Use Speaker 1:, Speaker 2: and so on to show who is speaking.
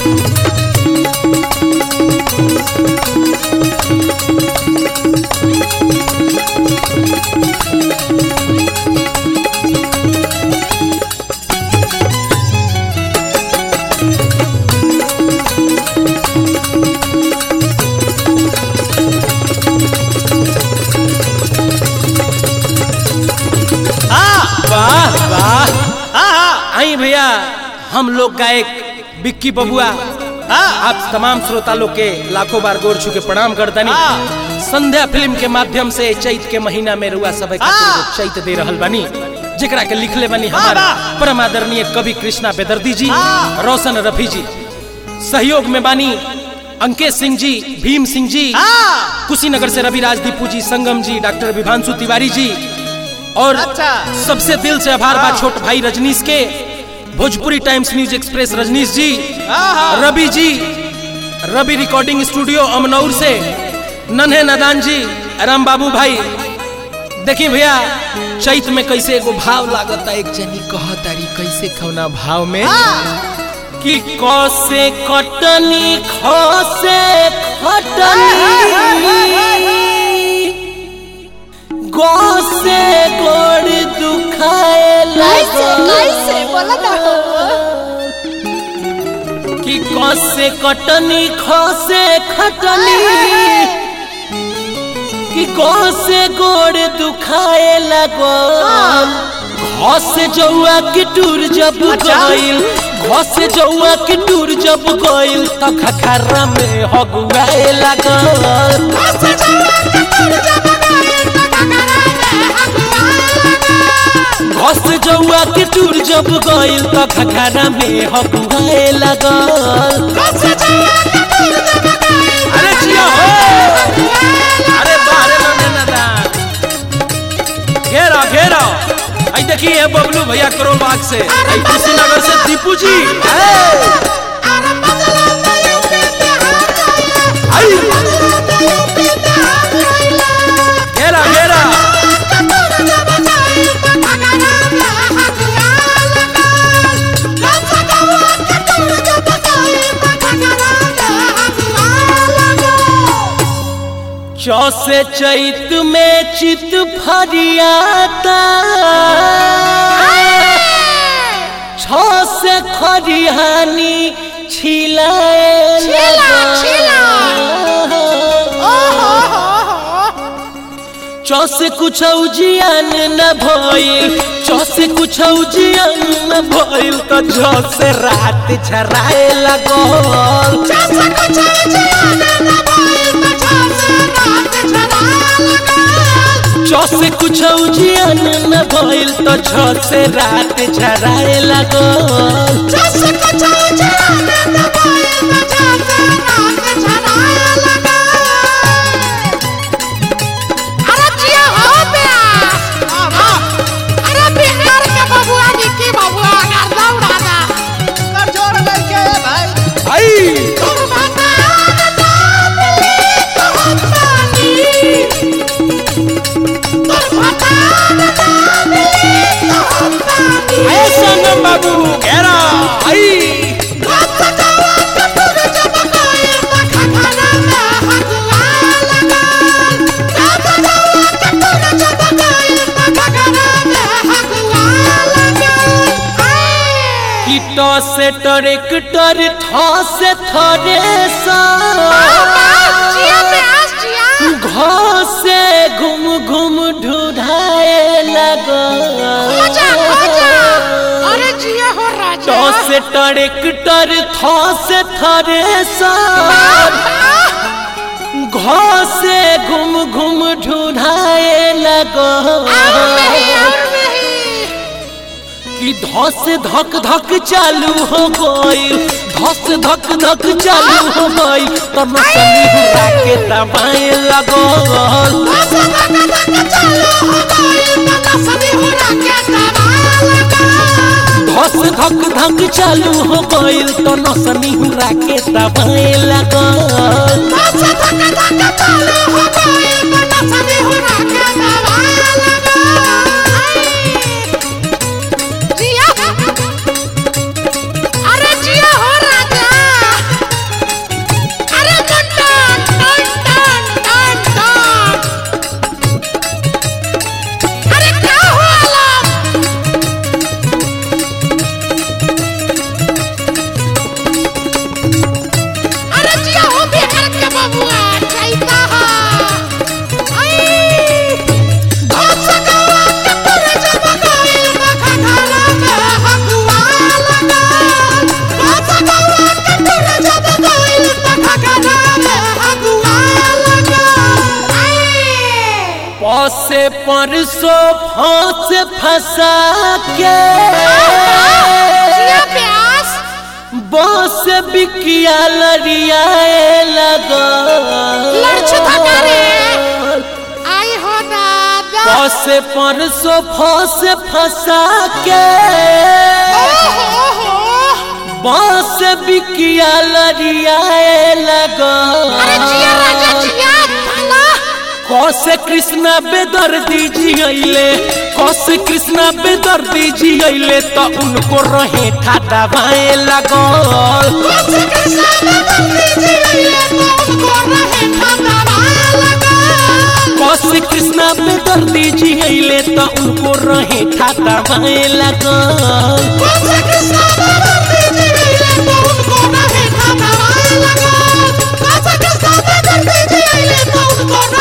Speaker 1: वाह वाह आई भैया हम लोग गायक बिक्की बबुआ आप तमाम श्रोता लोग के लाखों बार गोर छू के प्रणाम करतानी संध्या फिल्म के माध्यम से चैत के महीना में रुआ सब खातिर एगो चैत दे रहल बानी जेकरा के लिखले बानी हमारा परम आदरणीय कवि कृष्णा बेदर्दी जी रोशन रफी जी सहयोग में बानी अंकेश सिंह जी भीम सिंह जी कुशीनगर से रविराज दीपू जी संगम जी डॉक्टर विभांशु तिवारी जी और
Speaker 2: अच्छा।
Speaker 1: सबसे दिल से आभार बा छोट भाई रजनीश के Bhojpuri times news express Rajnish ji Ravi जी रवि रिकॉर्डिंग स्टूडियो अमनौर से नन्हे नदान जी राम बाबू भाई देखिए भैया चैत में कैसे एगो भाव लागता एक जनी कहतारी कैसे खौना भाव में कि कसे कटनी खसे खटनी गोसे गोड़ दुखाए
Speaker 3: कैसे कैसे बोला ना
Speaker 1: कि कसे कटनी खसे खटनी कि कसे गोड़ दुखाए लगल घस जौआ के टूर जब गइल घस जौआ के टूर जब गइल त खखरा में हगुआए लगल घस जौआ के टूर जब गइल त खखरा में हगुआए लगल अरे जिया हो अरे बारे नन्हे नदान घेरा घेरा आई देखिए ये बबलू भैया करोल बाग से आई कुशीनगर से दीपू जी आई घेरा घेरा चौसे चैत में चित फरियाता छो से खरिहानी छिलाए
Speaker 3: छिला, छिला।
Speaker 1: चौ से कुछ जियान न भइल चौ से कुछ जियान न भइल त झ से रात झराए लगल चौ से कुछ जियान न भइल त छ से रात झराए लगल
Speaker 3: अरे जिया हो बे अरे बिहार के बबुआ निकी बबुआ गर्दा उड़ादा
Speaker 2: कर जोड़ करके भाई
Speaker 1: आई
Speaker 3: तोर बता ना दिली तो पानी तोर बता ना दिली तो पानी
Speaker 1: ऐसा न बाबू घेरा आई कीट से ट्रैक्टर ठ से थ्रेसर घ से घुम घुम ढूढ़ाए लगल ट से ट्रैक्टर थ से थ्रेसर घ से घुम घुम ढूढ़ाए लगल कि धस धक धक चालू हो गई धस धक धक चालू हो गई तब सनी हुरा के दबाए लगल धस धक धक चालू हो गई तो नसनी हुरा के दबाए लगल
Speaker 3: अरे जिया हो राजा
Speaker 1: परसों फांस फंसा के
Speaker 3: जिया प्यास
Speaker 1: बस बिकिया लड़ियाए लगा
Speaker 3: लड़छे धक्का रे आई हो दादा
Speaker 1: बस परसों फांस फंसा के
Speaker 3: ओहो हो
Speaker 1: बस बिकिया लड़ियाए लगा
Speaker 3: अरे जिया राजा जिया थाला
Speaker 1: कौसे कृष्णा बेदर दीजिए कौसे कृष्णा बेदर दीजिए तो उनको रहे था दबाए लगल
Speaker 3: कौन कृष्णा बदल दीजिए तो उनको रहे खाना लगा
Speaker 1: कौसे कृष्णा बेदर दीजिए तो उनको रहे था दबाए लगल
Speaker 3: कौन कृष्णा बदल दीजिए तो उनको रहे खाना लगा कौन कृष्णा बदल दीजिए तो उनको